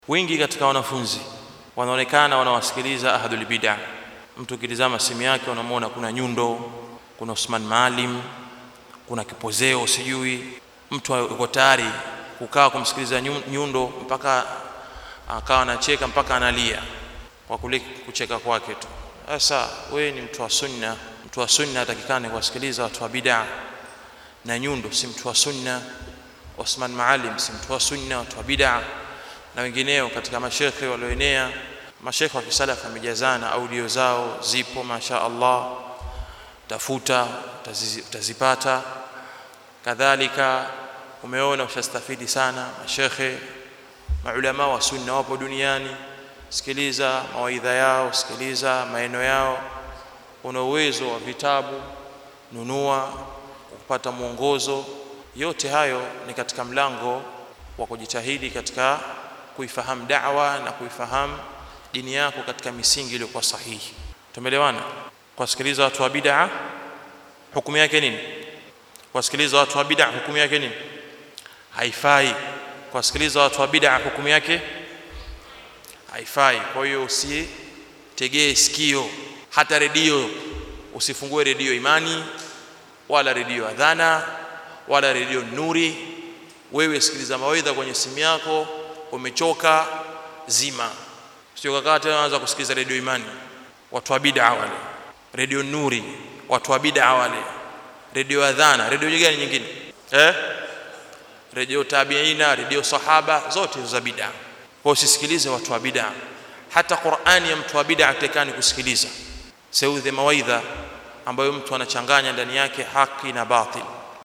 wengi katika wanafunzi wanaonekana wanawasikiliza ahlul bid'ah mtu ukitizama simu yake unamwona kuna nyundo kuna Usman Maalim kuna kipozeo sijui mtu yuko tayari kukaa kumsikiliza nyundo mpaka akawa anacheka mpaka analia kwa kule kucheka kwake tu sasa wewe ni mtu wa sunna mtu wa sunna atakikane kuwasikiliza watu wa bid'a na nyundo si mtu wa sunna Osman Maalim si mtu wa sunna watu wa bid'a na wengineo katika mashekhe walioenea mashekhe wa kisalafu wamejazana audio zao zipo masha Allah tafuta utazipata kadhalika umeona ushastafidi sana mashekhe maulama wa sunna wapo duniani sikiliza mawaidha yao sikiliza maeno yao una uwezo wa vitabu nunua kupata mwongozo yote hayo ni katika mlango wa kujitahidi katika kuifahamu da'wa na kuifahamu dini yako katika misingi iliyokuwa sahihi tumeelewana kuwasikiliza watu wa bid'a hukumu yake nini kuwasikiliza watu wa bid'a hukumu yake nini haifai kuwasikiliza watu wa bid'a hukumu yake haifai kwa hiyo usitegee sikio hata redio usifungue redio imani wala redio adhana wala redio nuri wewe sikiliza mawaidha kwenye simu yako umechoka zima sio kakaa tena anza kusikiliza redio imani watu wa bid'a wale redio nuri watu wa bid'a wale redio adhana redio gani nyingine eh redio tabiina redio sahaba zote za bid'a kwa usisikilize watu wa bid'a hata Qur'ani ya mtu wa bid'a atakani kusikiliza seudhe mawaidha ambayo mtu anachanganya ndani yake haki na batil